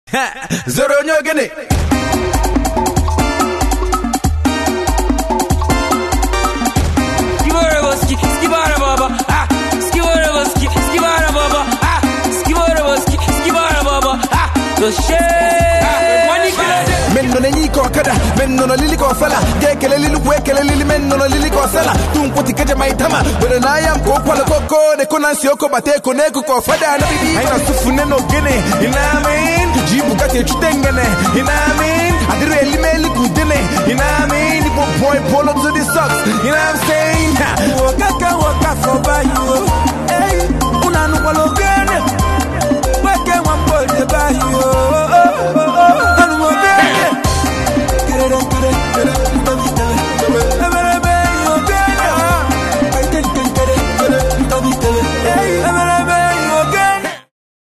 zoro onye ogene Skiboroboski, skibarabobo, ah, skiboroboski, skibarabobo, ah, skiboroboski, skibarabobo, ah, the shit. Money killer. men nọ na-enye ike ọkada men nọ n'olili ka ọfala ga-ekele lili kwa ekele lili men nọ n'olili ka ọsala tu nkwụti keje ma itama were na aya m ka ụkwala koko deko na nsi oko bata eko na eko ka ọfada anabidi anyị na-asụfu nne na ogene inamin ji bugatti echute ngene inamin adịrị elimeli ka udene inamin igbo boy polo to the socks you know what I'm saying waka ka waka for buy you. Hey, una no kwalo